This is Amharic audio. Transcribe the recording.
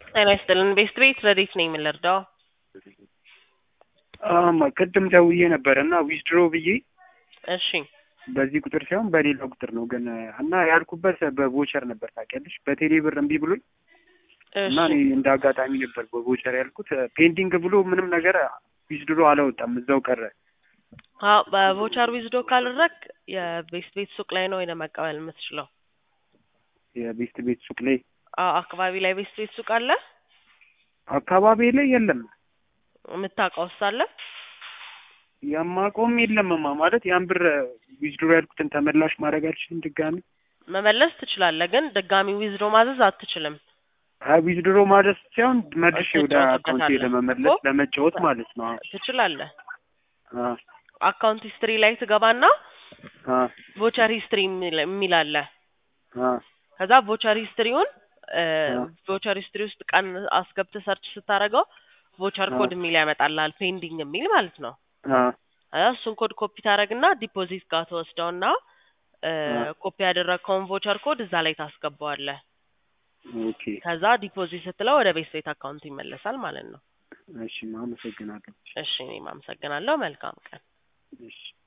ጤና ይስጥልን ቤስት ቤት ረዴት ነኝ የምንረዳው አማ ቅድም ደውዬ ነበር እና ዊዝድሮ ብዬ እሺ በዚህ ቁጥር ሳይሆን በሌላ ቁጥር ነው ግን እና ያልኩበት በቮቸር ነበር ታውቂያለሽ። በቴሌ ብር እምቢ ብሎኝ እና እኔ እንደ አጋጣሚ ነበር በቮቸር ያልኩት። ፔንዲንግ ብሎ ምንም ነገር ዊዝድሮ አላወጣም እዛው ቀረ። አዎ በቮቸር ዊዝዶ ካልረክ የቤስት ቤት ሱቅ ላይ ነው መቀበል የምትችለው። የቤስት ቤት ሱቅ ላይ አዎ አካባቢ ላይ ቤስት ቤት ሱቅ አለ አካባቢ ላይ የለም። የምታውቀው አለ የማቆም የለምማ ማለት ያን ብር ዊዝድሮ ያልኩትን ተመላሽ ማድረግ አልችልም። ድጋሚ መመለስ ትችላለህ፣ ግን ድጋሚ ዊዝዶ ማዘዝ አትችልም። አይ ዊዝድሮ ማድረስ ሳይሆን መልሼ ወደ አካውንቴ ትጫወትበታለህ ለመመለስ እኮ። ለመጫወት ማለት ነው። ትችላለህ። አ አካውንት ሂስትሪ ላይ ትገባና አ ቮቸር ሂስትሪ የሚል አለ። አ ከዛ ቮቸር ሂስትሪውን አ ቮቸር ሂስትሪ ውስጥ ቀን አስገብተህ ሰርች ስታደርገው ቮቸር ኮድ የሚል ያመጣልሃል፣ ፔንዲንግ የሚል ማለት ነው። አ ከዛ እሱን ኮድ ኮፒ ታደርግና ዲፖዚት ጋር ተወስደውና ኮፒ ያደረግከውን ቮቸር ኮድ እዛ ላይ ታስገባዋለህ። ኦኬ ከዛ ዲፖዚት ስትለው ወደ ቤት ቤት አካውንት ይመለሳል ማለት ነው። እሺ፣ አመሰግናለሁ። እሺ እኔም አመሰግናለሁ። መልካም ቀን። እሺ